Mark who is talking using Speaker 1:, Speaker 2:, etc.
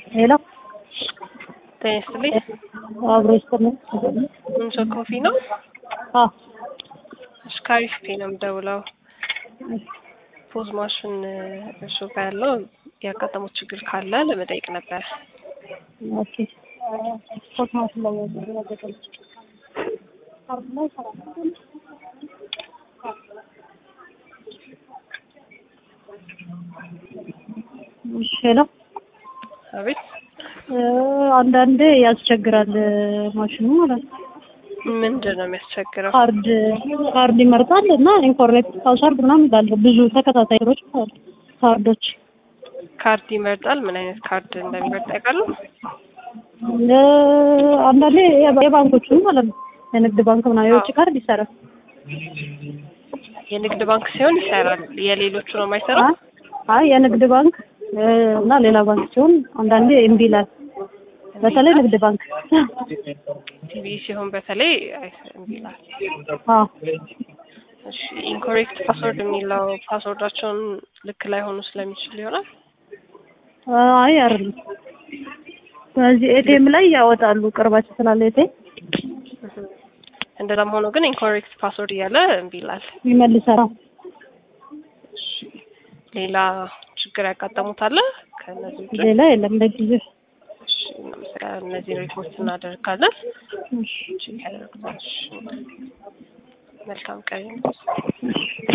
Speaker 1: ሄሎ
Speaker 2: ጤና ይስጥልኝ።
Speaker 1: አብሮ ይስጥልኝ።
Speaker 2: ምንጮ ኮፊ ነው።
Speaker 1: አ
Speaker 2: አሽካሪ ፊቴ ነው የምደውለው። ፖዝ ማሽን እሱ ጋር ያለው ያጋጠሙት ችግር ካለ ለመጠየቅ ነበር።
Speaker 1: ኦኬ ፖዝ ማሽን ላይ ያገጠል ሄሎ
Speaker 2: አቤት
Speaker 1: አንዳንዴ ያስቸግራል ማሽኑ ማለት ነው።
Speaker 2: ምንድን ነው የሚያስቸግረው?
Speaker 1: ካርድ ካርድ ይመርጣል እና ኢንኮሬክት ፓስወርድ ምናምን ይላል። ብዙ ተከታታይ ሮች ካርዶች
Speaker 2: ካርድ ይመርጣል። ምን አይነት ካርድ እንደሚመርጥ ያውቃሉ?
Speaker 1: አንዳንዴ የባንኮቹ ማለት ነው የንግድ ባንክ ምናምን የውጭ ካርድ ይሰራል።
Speaker 2: የንግድ ባንክ ሲሆን ይሰራል። የሌሎቹ ነው የማይሰራው።
Speaker 1: አይ የንግድ ባንክ እና ሌላ ባንክ ሲሆን አንዳንዴ እምቢ ይላል። በተለይ ንግድ ባንክ
Speaker 2: ቲቪ ሲሆን በተለይ እምቢ ይላል።
Speaker 1: አዎ
Speaker 2: እሺ ኢንኮሬክት ፓስወርድ የሚለው ፓስወርዳቸውን ልክ ላይ ሆኑ ስለሚችል ይሆናል።
Speaker 1: አይ አይደለም። ስለዚህ ኤቲኤም ላይ ያወጣሉ ቅርባቸው ስላለ ኤቲኤም
Speaker 2: እንደዛም ሆኖ ግን ኢንኮሬክት ፓስወርድ እያለ እምቢ ይላል።
Speaker 1: ይመልሳል።
Speaker 2: ሌላ ችግር ያጋጠሙታል? ከእነዚህ ውጭ
Speaker 1: ሌላ የለም ለጊዜው።
Speaker 2: እሺ፣ እናመሰግናለን። እነዚህ ሪፖርት እናደርጋለን።
Speaker 1: እሺ
Speaker 2: ቼክ ያደርጉታል። እሺ፣ መልካም ቀን